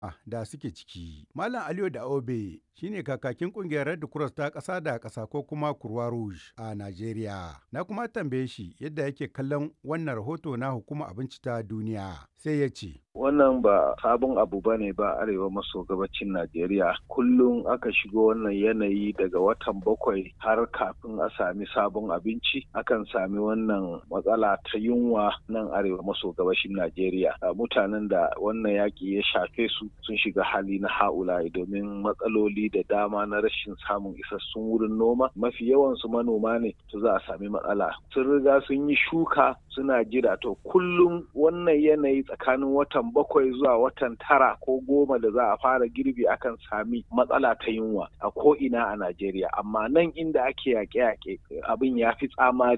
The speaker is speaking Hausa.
da suke ciki. Malam Aliyu da Obe shine kakakin kungiyar Red Cross ta ƙasa da ƙasa ko kuma Kurwa Rouge a Najeriya. Na kuma tambaye shi yadda yake kallon wannan rahoto na hukumar abinci ta duniya. Sai ya ce. Wannan ba sabon abu ba ne ba arewa maso gabacin Najeriya. Kullum aka shigo wannan yanayi daga watan bakwai har kafin a sami sabon abinci akan sami wannan matsala ta yunwa nan arewa maso gabashin Najeriya. Mutanen da wannan yaƙi ya shafe su sun shiga hali na ha'ula domin matsaloli da dama na rashin samun isassun wurin noma mafi yawan su manoma ne to za a sami matsala sun riga sun yi shuka suna jira to kullum wannan yanayi tsakanin watan bakwai zuwa watan tara ko goma da za a fara girbi akan sami matsala ta yunwa a ko ina a Najeriya amma nan inda ake yaƙe-yaƙe abin ya fi tsamari